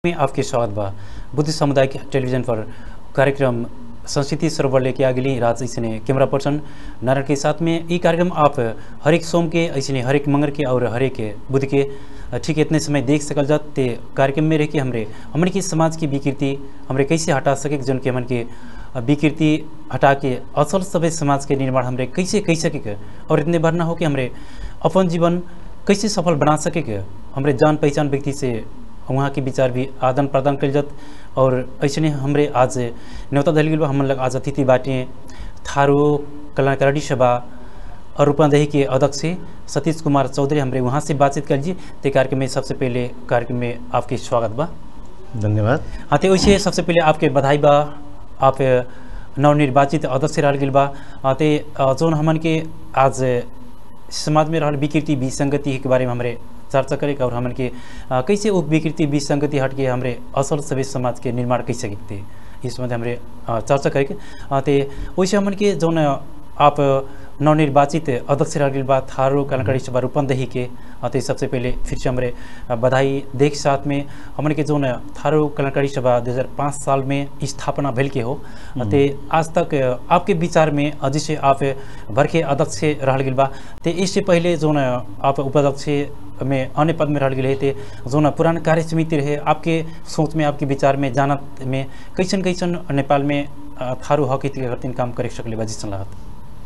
में आपके स्वागत बा बुद्ध समुदाय के टेलीविजन पर कार्यक्रम संस्कृति सरोवर लेके आ गई राज ऐसे कैमरा पर्सन नारायण के साथ में ये कार्यक्रम आप हरेक सोम के ऐसे हरेक मंगर के और हरेक बुध के ठीक इतने समय देख सकल जात ते कार्यक्रम में रह के हमरे हमन के समाज की विकृति हमरे कैसे हटा सके जौन के हमन के विकृति हटा के असल सभ्य समाज के निर्माण हमरे कैसे कह सके के और इतने बार ना हो कि हमरे अपन जीवन कैसे सफल बना सके के हमरे जान पहचान व्यक्ति से वहाँ के विचार भी आदान प्रदान कल जात और ऐसे हमरे आज न्योता दल गई हमन लग आज अतिथि बाटे थारू कल्याणकारी सभा और रूपांदेही के अध्यक्ष सतीश कुमार चौधरी हमरे वहाँ से बातचीत कर लीजिए ते कार्यक्रम में सबसे पहले कार्यक्रम में आपके स्वागत बा धन्यवाद हाँ तो वैसे सबसे पहले आपके बधाई बा आप नवनिर्वाचित अध्यक्ष रह गई बा हाँ, ते जौन हमन के आज समाज में रहल विकृति विसंगति के बारे में हमरे चर्चा करे और हमन के आ, कैसे वो विकृति विसंगति हट के हमरे असल सभ्य समाज के निर्माण कैसे सकते इस संबंध हमरे आ, चर्चा करे के आ, ते वैसे हमन के जौन आप नवनिर्वाचित अध्यक्ष रह गई बा थारू कलाकारी सभा रूपंदेही के आ, ते सबसे पहले फिर से हमरे आ, बधाई देख साथ में हमन के जौन थारू कलाकारी सभा 2005 साल में स्थापना भेल के हो आ, ते आज तक आपके विचार में आ, जैसे आप भर के अध्यक्ष रह गई बा ते इससे पहले जौन आप उपाध्यक्ष में अन्य पद में रह गए थे जौन पुरान कार्य समिति रहे आपके सोच में आपके विचार में जानत में कैसन कैसन नेपाल में आ, थारू हक के खातिर काम करे सकले बा जिसन लागत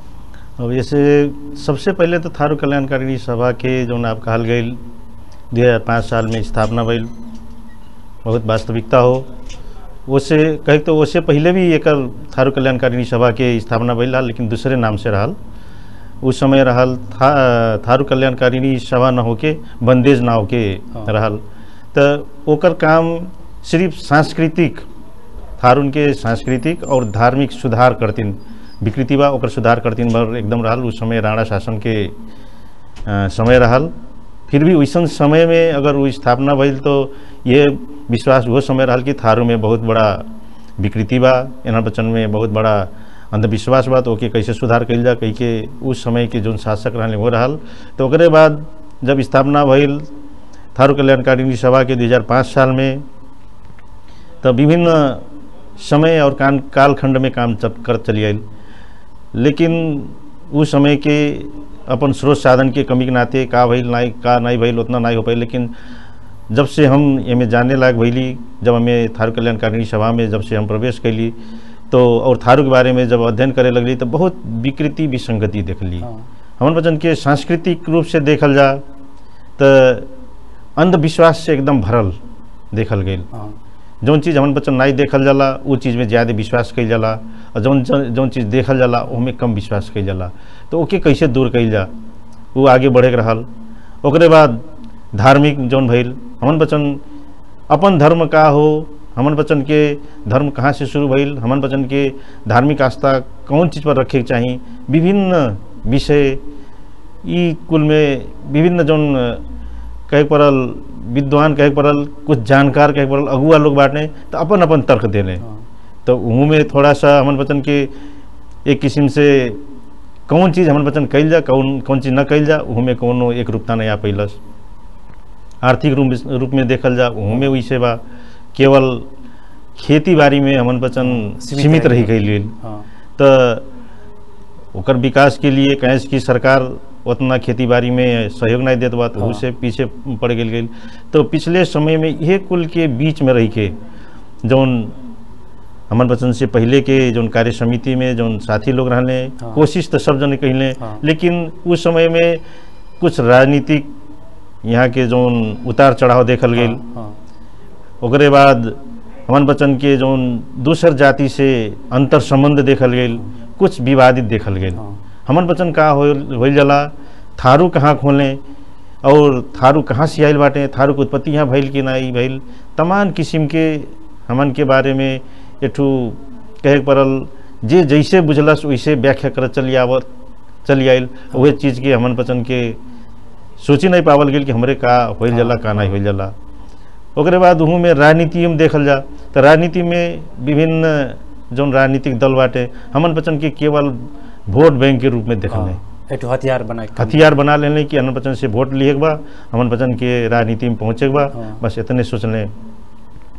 अब जैसे सबसे पहले तो थारू कल्याणकारी सभा के जौन आप कहल गई दो हज़ार पाँच साल में स्थापना भइल बहुत वास्तविकता हो उससे कहे तो उससे पहले भी एक थारू कल्याणकारी सभा के स्थापना भइल रहा लेकिन दूसरे नाम से रहल उस समय रहल था थारू कल्याणकारिणी सभा न होके बंदेज ना होके हाँ। रहल तो ओकर काम सिर्फ सांस्कृतिक थारून के सांस्कृतिक और धार्मिक सुधार करतीन विकृति बा ओकर सुधार करतीन बर एकदम रहल उस समय राणा शासन के अ, समय रहल फिर भी वैसन समय में अगर वो स्थापना भइल तो ये विश्वास वो समय रहल कि थारू में बहुत बड़ा विकृति बा एना बचन में बहुत बड़ा अंधविश्वास बा तो ओके कैसे सुधार कइल जा कही के उस समय के जोन शासक रहले वो रहल तो ओकरे बाद जब स्थापना भइल थारू कल्याणकारिणी सभा के 2005 साल में तो विभिन्न समय और कान कालखंड में काम चल कर चली आयल लेकिन उस समय के अपन स्रोत साधन के कमी के नाते का भइल नाई का नहीं भइल उतना नहीं हो पाई लेकिन जब से हम एमे जाने लायक भइली जब हमें थारू कल्याणकारिणी सभा में जब से हम प्रवेश कैली तो और थारू के बारे में जब अध्ययन करे लगली तो बहुत विकृति विसंगति देखली हाँ हमन बचन के सांस्कृतिक रूप से देखल जा तो अंधविश्वास से एकदम भरल देखल गई हाँ जौन चीज़ हमन बच्चन नहीं देखल जाला वो चीज़ में ज़्यादा विश्वास कइल जाला और जौन जौन चीज़ देखल जाला ओमे कम विश्वास कइल जाला तो ओके कैसे दूर कइल जा वो आगे बढ़े के रहल ओकरे बाद धार्मिक जौन भइल हमन बच्चन अपन धर्म का हो हमन बच्चन के धर्म कहाँ से शुरू भइल हमन बच्चन के धार्मिक आस्था कौन चीज़ पर रखे के चाही विभिन्न विषय ई कुल में विभिन्न जौन कहे के पड़ल विद्वान कहे के पड़ल कुछ जानकार कहे के पड़ल अगुआ लोग बाटे तो अपन अपन तर्क देले हाँ तो उहू में थोड़ा सा हमन बचन के एक किस्म से कौन चीज़ हमन बचन कइल जा कौन कौन चीज़ न कइल जा उहू में कौनो एक रूपता नहीं आ पैलस आर्थिक रूप रूप में देखल जा उहू में वैसे बा केवल खेती बाड़ी में हमन बचन सीमित सीमित रह रही गइल। गई हाँ तो ओकर विकास के लिए कहें कि सरकार उतना खेती बाड़ी में सहयोग नहीं देत बा तो हाँ। उससे पीछे पड़ गेल गेल तो पिछले समय में यह कुल के बीच में रही के जौन हमन बचन से पहले के जौन कार्य समिति में जौन साथी लोग रहले हाँ। कोशिश तो सब जने कहले हाँ। लेकिन उस समय में कुछ राजनीतिक यहाँ के जौन उतार चढ़ाव देखल गेल हाँ, हाँ ओकरे बाद हमन बचन के जौन दूसर जाति से अंतर संबंध देखल गेल कुछ विवादित देखल गेल हाँ हमन बचन का हो होइल जाला थारू कहाँ खोलें और थारू कहाँ से आइल बाटे थारू के उत्पत्ति यहाँ भइल कि नहीं भइल तमाम किस्म के हमन के बारे में एठू कहे के पड़ल जे जैसे बुझलस वैसे व्याख्या करत चली आवत चली आइल वह चीज़ के हमन बचन के सोची नहीं पावल गेल कि हमरे का होइल जाला का नहीं होइल जाला ओकरे बाद उहू में राजनीति में देखल जा तो राजनीति में विभिन्न जौन राजनीतिक दल बाटे हमन बचन के केवल वोट बैंक के रूप में देखल हाँ, एक ठो हथियार बनाए के काम। हथियार बना लेने कि हमन बचन से वोट लिए के बा हमन बचन के राजनीति में पहुँचे के बा हाँ। बस इतने सोच लें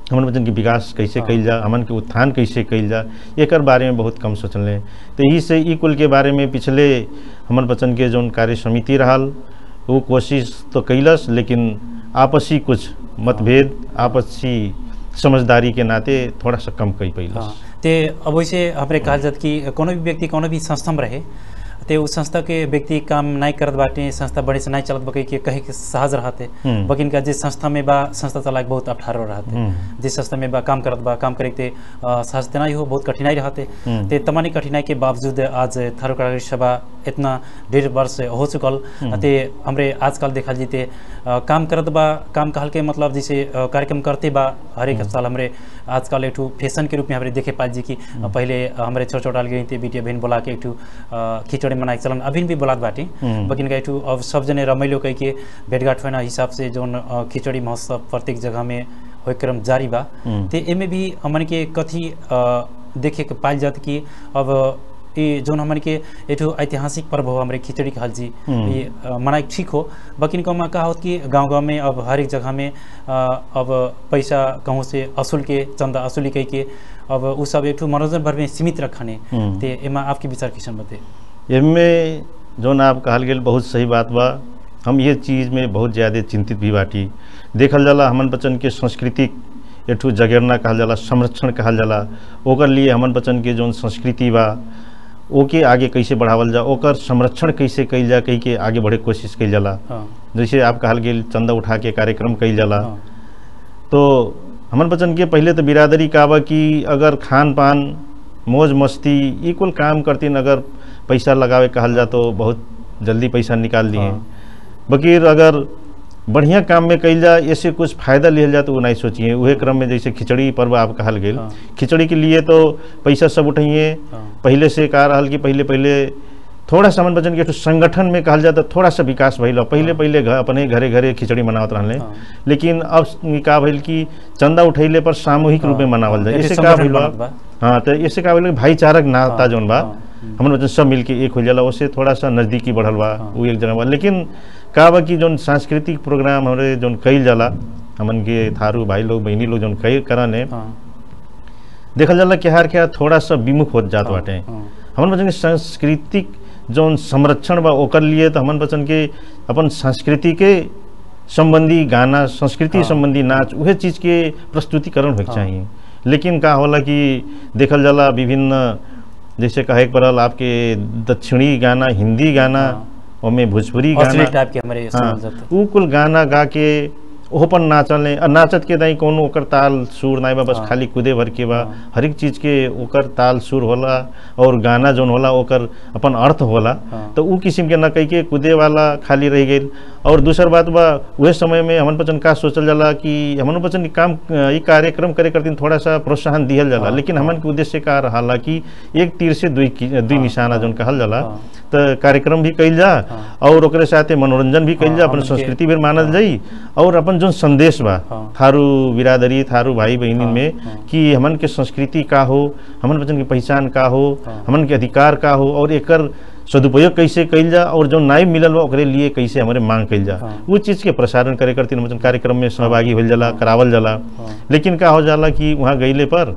हमन बच्चन के विकास कैसे हाँ। कइल जा हमन के उत्थान कैसे कइल जा एकर बारे में बहुत कम सोचले तो यही से ई कुल के बारे में पिछले हमन बच्चन के जौन कार्य समिति रहल वो कोशिश तो कैलस लेकिन आपसी कुछ मतभेद आपसी समझदारी के नाते थोड़ा सा कम कई पैलस हाँ ते अब वैसे हमरे कहल जात कि कोनो भी व्यक्ति कोनो भी संस्था में रहे ते उस संस्था के व्यक्ति काम नहीं करत बाटे संस्था बड़े से नहीं चलत बके के कहे के सहज रहते हम्म। बकिन का जिस संस्था में बा संस्था चलाए के बहुत अठारो रहते हम्म। जिस संस्था में बा काम करत बा काम करे के ते अ, सहज ते नहीं हो बहुत कठिनाई रहते हम्म। ते तमानी कठिनाई के बावजूद आज थारू कार्यकारी सभा इतना डेढ़ वर्ष हो चुकल ते हमरे आजकल देखल जीते अ, काम करत बा काम कहल के मतलब जैसे अ, कार्यक्रम करते बा हर एक साल हमरे आजकल एक ठो फैशन के रूप में हमरे देखे पाल जी कि अ, पहले हमरे छोट छोट गई थे बेटिया बहन बोला के एक ठो अ, खिचड़ी मनाए के चलन अभी भी बोलात बाटी हम्म। बकिन का एक ठो अब सब जने रमैलो कह के भेंटघाट होना हिसाब से जौन अ, खिचड़ी महोत्सव प्रत्येक जगह में होय क्रम जारी बा हम्म। ते एमे भी हमन के कथी अ, देखे के पाइल जात कि अब ये जौन हमन के एठो ऐतिहासिक पर्व हो हमरे खिचड़ी कहल जी हम्म। ये अ, मनाए के ठीक हो बकिन कमा का होत कि गांव गांव में अब हर एक जगह में अ, अब पैसा कहूँ से असूल के चंदा असूली कह के अब उ सब एक ठो मनोरंजन भर में सीमित रखने हम्म। ते एमा आपके विचार किसन बते एमे जौन आप कहल गेल बहुत सही बात बा हम ये चीज़ में बहुत ज़्यादा चिंतित भी बाटी देखल जाला हमन बच्चन के सांस्कृतिक एठू जगेरना कहल जाला संरक्षण कहल जाला ओकर लिए हमन बच्चन के जौन संस्कृति बा ओके आगे कैसे बढ़ावल जा ओकर संरक्षण कैसे कइल जा कही के आगे बढ़े के कोशिश कइल जाला हाँ जैसे आप कहल गेल चंदा उठा के कार्यक्रम कइल जाला हाँ तो हमन बच्चन के पहले तो बिरादरी का बा कि अगर खान पान मौज मस्ती ई कुल काम करतीन अगर पैसा लगावे कहल जा तो बहुत जल्दी पैसा निकाल दिए हाँ। बकीर अगर बढ़िया काम में कइल जा ऐसे कुछ फायदा लिहल जा तो वो नहीं सोचिए उहे क्रम में जैसे खिचड़ी पर्व आप कहल गेल हाँ। खिचड़ी के लिए तो पैसा सब उठाइए हाँ। पहले से कहा रहल कि पहले पहले थोड़ा सा हमन बचन के एकठो संगठन में कहल जाता थोड़ा सा विकास भइल पहले हाँ। पहले घ- अपने घरे घरे खिचड़ी मनावत रहले हाँ। लेकिन अब इ का भइल कि चंदा उठैले पर सामूहिक रूप में हाँ, मनावल जाए हाँ, इससे ऐसे का संगठन भइल बा बनत बा। हाँ तो इससे का भइल कि भाईचारक नाता हाँ, जौन बा हाँ, हम्म। हमन बच्चन सब मिलके एक हो जाला उससे थोड़ा सा नजदीकी बढ़ल बा हाँ। वो एक जगह बा लेकिन का बा कि जौन सांस्कृतिक प्रोग्राम हमरे जौन कइल जाला हमन के थारू भाई लोग बहनी लोग जौन कई करने हाँ देखल जाला कि हर क्या थोड़ा सा विमुख होत जात हाँ, बाटे हाँ। हमन बचन के सांस्कृतिक जौन संरक्षण बा ओकर लिए तो हमन बचन के अपन संस्कृति के संबंधी गाना संस्कृति हाँ। संबंधी नाच उहे चीज के प्रस्तुतिकरण होके हाँ। चाहिए लेकिन का होला कि देखल जाला विभिन्न जैसे कहे के पड़ल आपके दक्षिणी गाना हिंदी गाना हाँ। ओमे भोजपुरी असली गाना टाइप के हमारे हाँ समझ जाते उ कुल गाना गा के ओहो पर नाचले आ नाचत के दाई कोनो ओकर ताल सुर नाई बा बस हाँ। खाली कूदे भर के बा हाँ। हर एक चीज के ओकर ताल सुर होला और गाना जौन होला ओकर अपन अर्थ होला हाँ। तो उ किस्म के न कह के कूदे वाला खाली रह गई और दूसर बात बा उहे समय में हमन बचन का सोचल जाला कि हमन बचन ई काम अ, ई कार्यक्रम करे करतीन थोड़ा सा प्रोत्साहन दिहल जाला हाँ, लेकिन हाँ। हमन के उद्देश्य का रहाला कि एक तीर से दुई की- दुई हाँ, निशाना हाँ, जौन कहल जाला हाँ। तो कार्यक्रम भी कइल जा हाँ। और ओकरे साथे मनोरंजन भी कइल हाँ, जा अपन हमन के- संस्कृति भी मानल हाँ। जाई और अपन जो संदेश बा हाँ। थारू बिरादरी थारू भाई बहनी हाँ, में हाँ। कि हमन के संस्कृति का हो हमन बचन के पहचान का हो हाँ। हमन के अधिकार का हो और एकर सदुपयोग कैसे कइल जा और जो नाई मिलल बा ओकरे लिए कैसे हमारे मांग कइल जा हाँ। वो चीज के प्रसारण करे करती मतलब कार्यक्रम में सहभागी होल जाला करावल जाला हाँ। लेकिन का हो जाला कि वहाँ गईले पर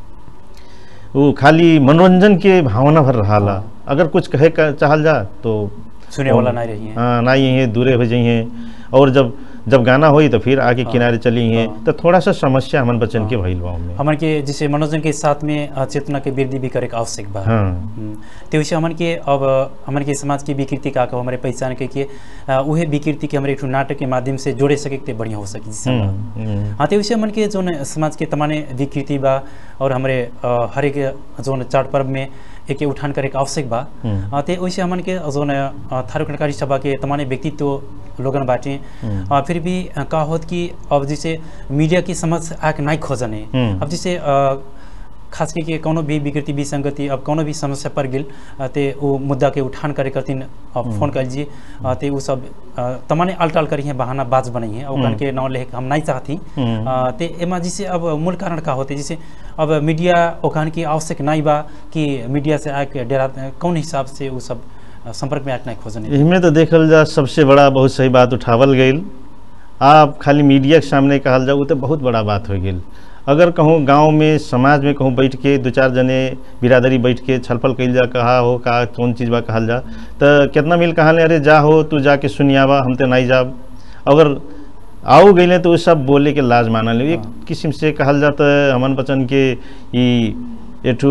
वो खाली मनोरंजन के भावना भर रहाला हाँ। अगर कुछ कहे का चाहल जा तो सुने वाला नहीं रही है हाँ ना ही दूरे हो जाइए और जब जब गाना होई तो फिर आगे हाँ। किनारे चली हैं हाँ। तो थोड़ा सा समस्या हमन बच्चन के हाँ। भइल बा में हमन के जैसे मनोरंजन के साथ में अ, चेतना के वृद्धि भी करे के आवश्यक बा हाँ हम्म, तो वैसे हमन के अब हमन के समाज की विकृति का हमारे पहचान के के अ, उहे विकृति के हमारे एक ठो नाटक के माध्यम से जोड़े सके ते बढ़िया हो सके जिससे हम- हम्म, हम्म, हाँ तो वैसे हमन के जोन समाज के तमाने विकृति बा और हमारे अ, हर एक जोन चाट पर्व में एक उठान करे के आवश्यक बा हम्म। अ, ते वैसे हमन के जोन अ, थारू कणकारी सभा के तमाने व्यक्तित्व लोगन बाटे हम्म। अ, फिर भी अ, का होत कि अब जैसे मीडिया की समझ आके नहीं खोजने हम्म। अब जैसे अ, खास करके कोनो भी विकृति विसंगति अब कोनो भी समस्या पर गेल अ, ते वो मुद्दा के उठान करे करतीन अब फोन कर लीजिए अ, ते वो सब अ, तमाने अलटाल करी हैं बहाना बाज बनाई हैं और हम्म। के नाम ले हम नहीं चाहती हम्म। अ, ते एमा जैसे अब मूल कारण का होते जैसे अब मीडिया ओखान की आवश्यक नहीं बा कि मीडिया से आके डेरा कौन हिसाब से वो सब अ, संपर्क में आके नहीं खोजने इनमें तो देखल जा सबसे बड़ा बहुत सही बात उठावल गईल आप खाली मीडिया के सामने कहल जाओ तो बहुत बड़ा बात हो गेल अगर कहूँ गांव में समाज में कहूँ बैठ के दो चार जने बिरादरी बैठ के छलफल कइल जा कहा हो का कौन चीज़ बा कहल जा तो कितना मिल कहले अरे जा हो तू जाके सुनियावा हम तो नहीं जाब अगर आओ गए तो वो सब बोले के लाज मानल एक हाँ। किस्म से कहल जा तो हमन बचन के ई एठू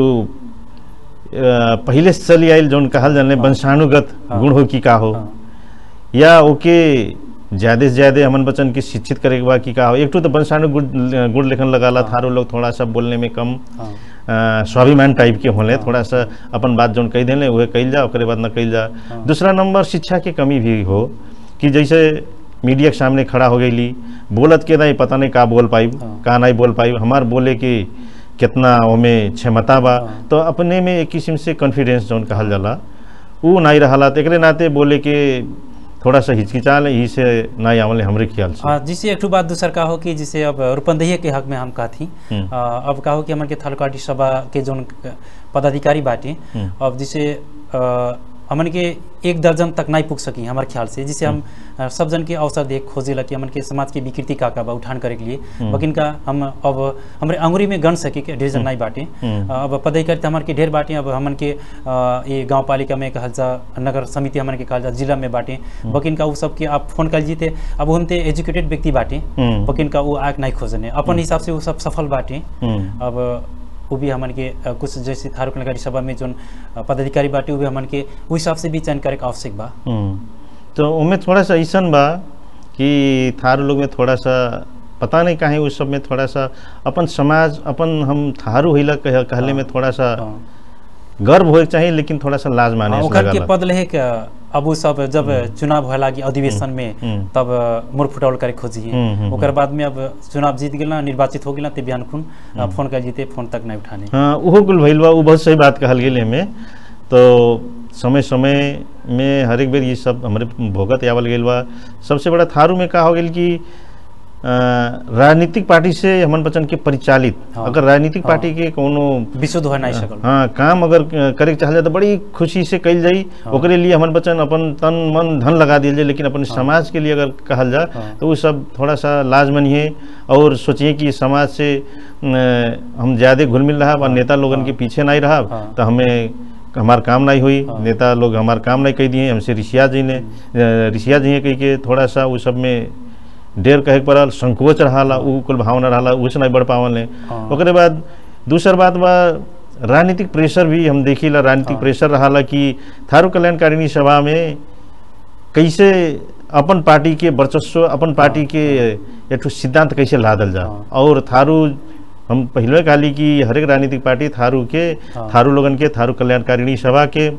अ, पहिले से चली आयल जौन कहल जाने हाँ। वंशानुगत हाँ। गुण हो कि का हो हाँ, या ओके ज्यादा से ज्यादा हमन बचन के शिक्षित करे के बा कि का हो एक ठो तो वंशाणु गुण गुण लेखन लगाला हाँ। थारो लोग थोड़ा सा बोलने में कम हाँ, अ, स्वाभिमान टाइप के होले हाँ। थोड़ा सा अपन बात जौन कह देले वह कइल जा ओकरे बाद न कइल जा हाँ। दूसरा नंबर शिक्षा के कमी भी हो कि जैसे मीडिया के सामने खड़ा हो गईली बोलत के नहीं पता नहीं का बोल पाई हाँ। का नहीं बोल पाई हमार बोले कि कितना ओमे क्षमता बा हाँ। तो अपने में एक किस्म से कॉन्फिडेंस जौन कहल जाला ऊ नहीं रहा तो एकरे नाते बोले के थोड़ा सा हिचकिचाल यही से नहीं आवले हमरे ख्याल से हाँ जिसे एक ठो बात दूसर का हो कि जिसे अब रुपंदहिया के हक में हम कहती हम्म। आ, अब का हो कि हमन के थालकाटी सभा के जोन पदाधिकारी बाटे हम्म। अब जिसे आ, हमन के एक दर्जन तक नहीं पुग सकी हमारे ख्याल से जिसे हम आ, सब जन के अवसर देख खोजेला कि हमन के समाज के विकृति का का बा उठान करे के लिए हम्म। बकिन का हम अब हमारे अंगुरी में गण सके के ढेर जन नहीं बाटे हम्म। आ, अब पदाधिकारी तो हमारे के ढेर बाटे अब हमन के आ, ये गांव पालिका में कहल जा नगर समिति हमन के कहल जा जिला में बाटे बकिन का उ सब के आप फोन कर जीते अब हम ते एजुकेटेड व्यक्ति बाटे हम्म। बकिन का वो आग नहीं खोजने अपन हिसाब से वो सब सफल बाटे हम्म। अब वो भी हमन के अ, कुछ जैसे थारुक नगरी सभा में जोन अ, पदाधिकारी बाटे वो भी हमन के वो हिसाब से भी चयन करे के आवश्यक बा हम्म। तो उनमें थोड़ा सा ऐसन बा कि थारू लोग में थोड़ा सा पता नहीं काहे उस सब में थोड़ा सा अपन समाज अपन हम थारू हिला कह, कहले में थोड़ा सा हाँ। गर्व होए के चाहिए लेकिन थोड़ा सा लाज माने हाँ, से ओकर के लगला। पद लेहे के अब वो सब जब चुनाव होए लागी अधिवेशन में हम्म। तब अ, मुड़ फुटौल करे खोजी हम्म, हम्म, ओकर बाद में अब चुनाव जीत गेल ना निर्वाचित हो गेल ते बिहान खुन अ, फोन कर जीते फोन तक नहीं उठाने हाँ उहो कुल भइल बा उ बहुत सही बात कहल गेल में तो समय समय में हर एक बेर ये सब हमारे भोगत आवल गेल बा सबसे बड़ा थारू में का हो गेल कि अ, राजनीतिक पार्टी से हमन बचन के परिचालित हाँ। अगर राजनीतिक हाँ। पार्टी के कोनो विशुद्ध हो नहीं सकल हाँ काम अगर करे के चाहल जाए तो बड़ी खुशी से कल जाई हाँ। ओकरे लिए हमन बचन अपन तन मन धन लगा दिल जाए लेकिन अपन हाँ। समाज के लिए अगर कहल जाए हाँ। तो वो सब थोड़ा सा लाज मनिए और सोचिए कि समाज से न, हम ज़्यादा घुल मिल रहा और हाँ। नेता लोगन के हाँ। पीछे नहीं रहा हाँ। तो हमें हमार काम नहीं हुई हाँ। नेता लोग हमार काम नहीं कह दिए हमसे रिशिया जी ने रिशिया जी कह के थोड़ा सा वो सब में डेर कहे के पड़ल संकोच रहा उ कुल भावना रहा उ से नहीं बढ़ पावल हाँ। ओकरे बाद दूसर बात बा राजनीतिक प्रेशर भी हम देखिला राजनीतिक हाँ। प्रेशर रहा कि थारू कल्याणकारिणी सभा में कैसे अपन पार्टी के वर्चस्व अपन पार्टी के एक ठो सिद्धांत कैसे लादल जा हाँ। और थारू हम पहले कहली कि हर एक राजनीतिक पार्टी थारू के हाँ। थारू लोगन के थारू कल्याणकारिणी सभा के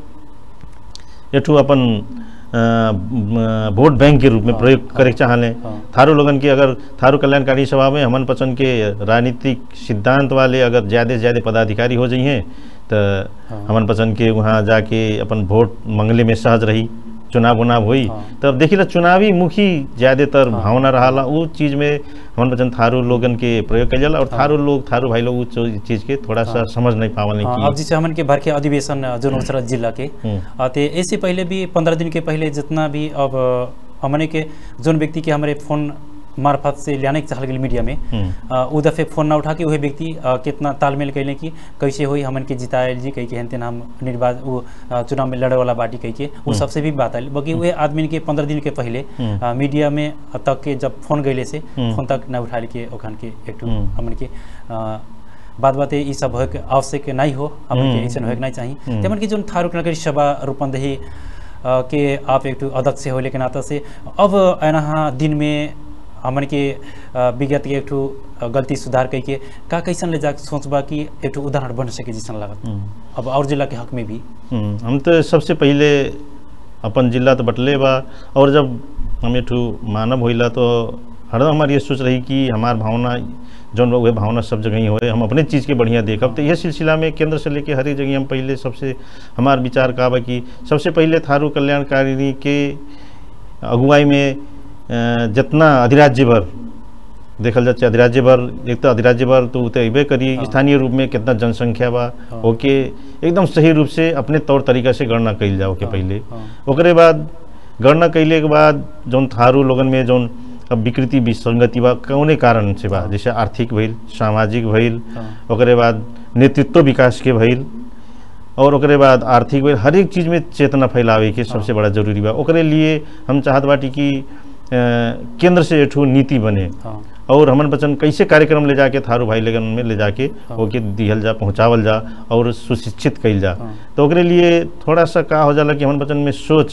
एठू अपन अ, म, वोट बैंक के रूप में हाँ, प्रयोग हाँ, करे के चाहले हाँ। थारू लोगन के अगर थारू कल्याणकारी सभा में हमन पसंद के राजनीतिक सिद्धांत वाले अगर ज़्यादा से ज़्यादा पदाधिकारी हो जाइए तो हाँ। हमन पसंद के वहाँ जाके अपन वोट मंगले में सहज रही चुनाव उनाव हुई हाँ। तब देखिला चुनावी मुखी ज़्यादातर हाँ। भावना रहा वो चीज़ में हमन पसंद थारू लोगन के प्रयोग कल जाला और हाँ। थारू लोग थारू भाई लोग उस चीज़ के थोड़ा सा हाँ। समझ नहीं पावल हाँ, अब जैसे हमन के भर के अधिवेशन अ, जोन उसरा जिला के हम्म। अ, ते इससे पहले भी पंद्रह दिन के पहले जितना भी अब अ, हमने के जोन व्यक्ति के हमारे फोन मार्फत से लाने के चाहल गेल मीडिया में हम्म। अ, उ दफे फोन ना उठा के वही व्यक्ति अ, कितना तालमेल कैले कि कैसे होई हमन के जितायल जी कह के हेन हम निर्वाचन वो अ, चुनाव में लड़े वाला पार्टी कह के वो हम्म। सबसे भी बात आयल बाकी वह आदमी के पंद्रह दिन के पहले हम्म। अ, मीडिया में तक के जब फोन गैले से हम्म। फोन तक न उठा के ओखान के एक ठो हम्म। हमन के अ, बात बाते ई सब होए के आवश्यक नहीं हो हमन के हम्म। ऐसा होए के नहीं चाहिए हम्म। तेमन की जोन थारूक नगरी सभा रूपंदही अ, के आप एक ठो अध्यक्ष होले के नाता से अब एनहा दिन में हमन के अ, विगत के एक ठो अ, गलती सुधार कई के का कैसन ले जा सोचबा कि एक ठो उदाहरण बन सके जैसन लागत हम्म। अब और जिला के हक में भी हम्म, हम तो सबसे पहले अपन जिला तो बटले बा और जब हम एठू मानव होइला तो हरदम हमारी ये सोच रही कि हमार भावना जौन बा उहे भावना सब जगह ही होए हम अपने चीज़ के बढ़िया देखब तो यह सिलसिला में केंद्र से लेके हर एक जगह हम पहले सबसे हमार विचार का बा कि सबसे पहले थारू कल्याणकारिणी के अगुवाई में अ, जितना अधिराज्य भर देखल जाए अधिराज्य भर एक तो अधिराज्य भर तो उ तो अबे करी हाँ। स्थानीय रूप में कितना जनसंख्या बा हाँ। ओके एकदम सही रूप से अपने तौर तरीका से गणना कइल जाओ के हाँ, पहले हाँ। ओकरे बाद गणना कैले के बाद जौन थारू लोगन में जौन अब विकृति विसंगति बा कौने कारण से बा हाँ। जैसे आर्थिक भइल सामाजिक भइल हाँ। ओकरे बाद नेतृत्व विकास के भइल और ओकरे बाद आर्थिक भइल हर एक चीज में चेतना फैलावे के सबसे बड़ा जरूरी बा ओकरे लिए हम चाहत बाटी कि अ, केंद्र से एठू नीति बने हाँ और हमन बचन कैसे कार्यक्रम ले जाके थारू भाई लगन में ले जाके हाँ। ओके दिहल जा पहुंचावल जा और सुशिक्षित कइल जा हाँ। तो ओकरे लिए थोड़ा सा का हो जाला कि हमन बचन में सोच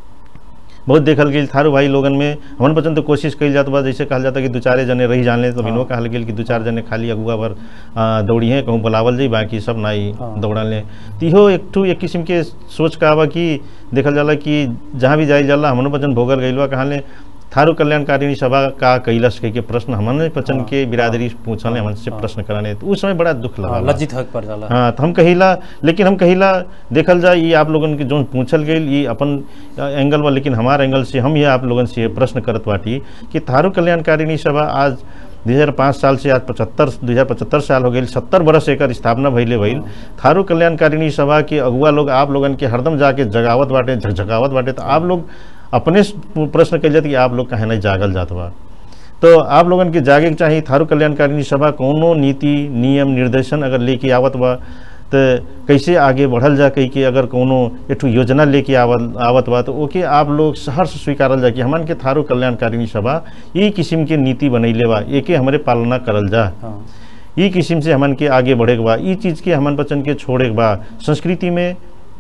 बहुत देखल गेल थारू भाई लोगन में हमन बचन तो कोशिश कइल जात बा जैसे कहल जाता कि दू चारे जने रही जाने तो हाँ। बिनो कहल गेल कि दू चार जने खाली अगुआ भर आ, दौड़ी हैं कहूँ बुलावल जाई बाकी सब नाई हाँ। दौड़ा ले तो इहो एक ठू एक किस्म के सोच का बा कि देखल जाला कि जहाँ भी जाइल जाला हमन बचन भोगल गइल बा कहाँ ले थारू कल्याणकारिणी सभा का कैलस कह के प्रश्न हमन बचन हाँ, के बिरादरी पूछल हाँ, हमन से हाँ। प्रश्न कराने तो उस समय बड़ा दुख हाँ, लगा लज्जित हक पर जाला हाँ तो हम कहिला लेकिन हम कहिला देखल जाए ये आप लोगन के जो पूछल गई ये अपन अ, एंगल बा लेकिन हमार एंगल से हम ये आप लोगन से ये प्रश्न करत बाटी कि थारू कल्याणकारिणी सभा आज 2005 साल से आज पचहत्तर दो हजार पचहत्तर साल हो गई सत्तर बरस एकर स्थापना भइले भइल थारू कल्याणकारिणी सभा के अगुआ लोग आप लोगन के हरदम जाके जगावत बाटे झकझकावत बाटे तो आप लोग अपने से प्रश्न कल जाते कि आप लोग कहे नहीं जागल जात बा तो आप लोगन के जागे के चाहिए थारू कल्याणकारिणी सभा कोनो नीति नियम निर्देशन अगर लेके आवत बा तो कैसे आगे बढ़ल जा कही के अगर कोनो एठू योजना लेके आवत आवत बा तो ओके आप लोग सहर से स्वीकारल जा कि हमन के थारू कल्याणकारिणी सभा ई किस्म के नीति बनैले बा एके हमरे पालना करल जा हाँ ई किस्म से हमन के आगे बढ़े के बा ई चीज़ के हमन बचन के छोड़े के बा संस्कृति में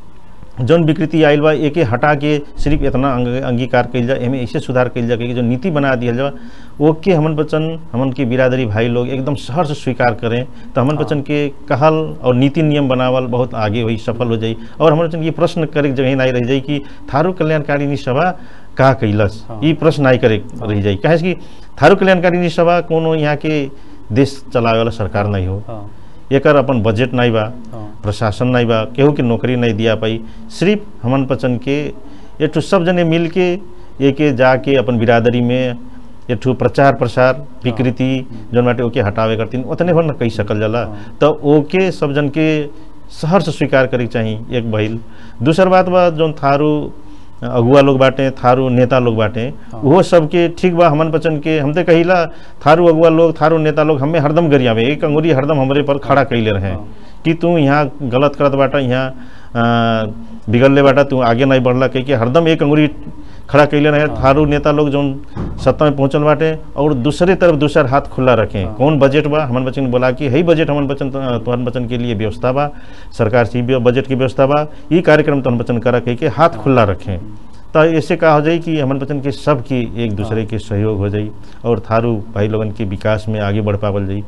जौन विकृति आयल बा एके हटा के सिर्फ इतना अंग, अंगीकार कइल जा एमे ऐसे सुधार कइल जा कि जो नीति बना दिया जा ओके हमन बचन हमन के बिरादरी भाई लोग एकदम सहर से स्वीकार करें तो हमन हाँ। बचन के कहल और नीति नियम बनावल बहुत आगे हुई सफल हो जाई और हमन बचन ये प्रश्न करे के जगह नहीं रह जाई कि थारू कल्याणकारिणी सभा का कैलस हाँ। ई प्रश्न नहीं करे रह जाई काहे कि थारू कल्याणकारिणी सभा कोनो यहाँ के देश चलावे वाला सरकार नहीं हो हाँ एकर अपन बजट नहीं बा हाँ प्रशासन नहीं बा केहू के नौकरी नहीं दिया पाई सिर्फ हमन पचन के एक ठो सब जने मिल के एके जाके अपन बिरादरी में एक ठो प्रचार प्रसार विकृति जौन बाटे ओके हटावे करतीन उतने भर न कही सकल जाला हाँ। तो ओके सब जन के शहर से स्वीकार करे के चाही एक भइल दूसर बात बा जौन थारू अगुआ लोग बाटे थारू नेता लोग बाटे हाँ। वो सबके ठीक बा हमन पचन के हम तो कहिला थारू अगुआ लोग थारू नेता लोग हमें हरदम गरियावे एक अंगुरी हरदम हमरे पर खड़ा कैले रहे हाँ। कि तू यहाँ गलत करत बाटा यहाँ अ, बिगड़ले बाटा तू आगे नहीं बढ़ला कह के हरदम एक अंगुरी खड़ा कैले रहे हाँ। थारू नेता लोग जौन सत्ता में पहुंचल बाटे और दूसरे तरफ दूसर हाथ खुला रखें हाँ। कौन बजट बा हमन बचन बोला कि हई बजट हमन बचन तुहर बचन के लिए व्यवस्था बा सरकार से भी बजट की व्यवस्था बा ई कार्यक्रम तुहन बचन करा कह के हाथ खुला रखें तो ऐसे का हो जाई कि हमन बचन के सब की एक दूसरे के सहयोग हो जाई और थारू भाई लोगन के विकास में आगे बढ़ पावल जाई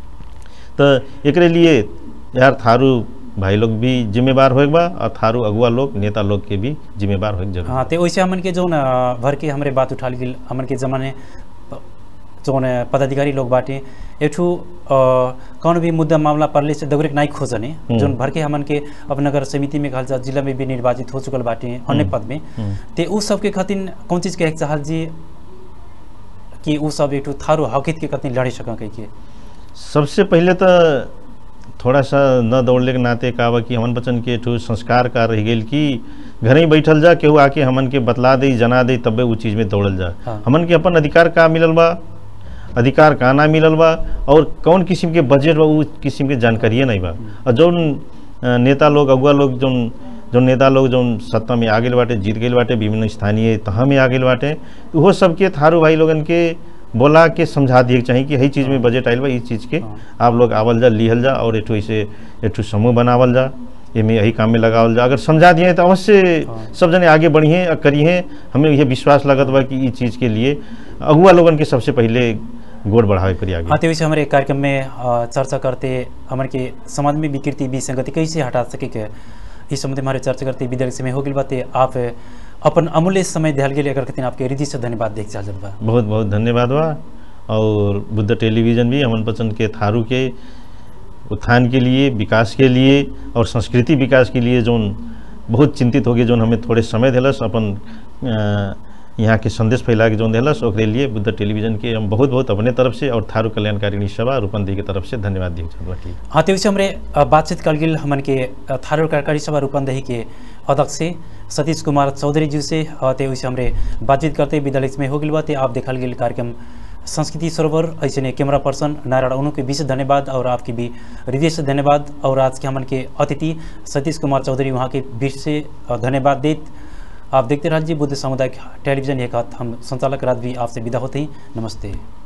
तो एकरे लिए यार थारू भाई लोग भी जिम्मेवार होएक बा और थारू अगुआ लोग नेता लोग के भी जिम्मेवार होएक जरूर हाँ तो वैसे हमन के जौन अ, भर के हमरे बात उठा ली हमन के जमाने प- जौन अ, पदाधिकारी लोग बाटे एठू कौन भी मुद्दा मामला पड़ले से दगरे नहीं खोजने हम्म। जौन भर के हमन के अब नगर समिति में कहल जा जिला में भी निर्वाचित हो चुकल बाटे अन्य हम्म। पद में हम्म। ते उ सब के खातिर कौन चीज कहे के चाहल जी कि उ सब एठू थारू हकित के खातिर लड़े सका कह के सबसे पहले तो थोड़ा सा न दौड़ले के नाते का बा कि हमन बचन के ठू संस्कार का रह गेल कि घर ही बैठल जा केहू आके हमन के बतला दे जना दे तबे उ चीज में दौड़ल जा हाँ। हमन के अपन अधिकार का मिलल बा अधिकार का ना मिलल बा और कौन किस्म के बजट बा उ किस्म के जानकारिए नहीं बा और जौन अ, नेता लोग अगुआ लोग जौन जौन नेता लोग जौन सत्ता में आ गेल बाटे जीत गेल बाटे विभिन्न स्थानीय तह में आ गेल बाटे उहो सबके थारू भाई लोगन के बोला के समझा दिए के चाही कि हई चीज़ में बजट आयल बा ई चीज़ के हाँ। आप लोग आवल जा लिहल जा और एठू ऐसे एठू समूह बनावल जा एमे यही काम में लगावल जा अगर समझा दिए तो अवश्य हाँ। सब जने आगे बढ़िए और करिए हमें यह विश्वास लगत बा कि ई चीज़ के लिए अगुआ लोगन के सबसे पहले गोड़ बढ़ावे करी आगे हाँ तो वैसे हमारे कार्यक्रम में अ, चर्चा करते हमारे के समाज में विकृति विसंगति कैसे हटा सके के इस संबंध में हमारे चर्चा करते विद्यार्थी समय हो गई बाते आप अपन अमूल्य समय दिहल के लिए अगर कहते आपके हृदय से धन्यवाद देख चाहल बा बहुत बहुत धन्यवाद बा और बुद्ध टेलीविज़न भी अमन पसंद के थारू के उत्थान के लिए विकास के लिए और संस्कृति विकास के लिए जोन बहुत चिंतित हो गए जोन हमें थोड़े समय दिलस अपन अ, यहाँ के संदेश फैला के जौन दिलस ओकरे लिए बुद्ध टेलीविजन के हम बहुत बहुत अपने तरफ से और थारू कल्याणकारिणी सभा रूपंदी के तरफ से धन्यवाद दिए चाहत बाटी हाँ तो हमरे अ, बातचीत कर गिल हमन के अ, थारू कार्यकारी सभा रूपंदेही के अध्यक्ष से सतीश कुमार चौधरी जी से अ, ते वैसे हमरे बातचीत करते विद्यालय में हो गिल बा ते आप देखल गेल कार्यक्रम संस्कृति सरोवर ऐसे ने कैमरा पर्सन नारायण उन्हों के विशेष धन्यवाद और आपकी भी हृदय से धन्यवाद और आज के हमन के अतिथि सतीश कुमार चौधरी वहाँ के बीच से अ, धन्यवाद देत आप देखते रहिए बुद्ध सामुदायिक टेलीविजन एक हाथ हम संचालक रात भी आपसे विदा होते हैं नमस्ते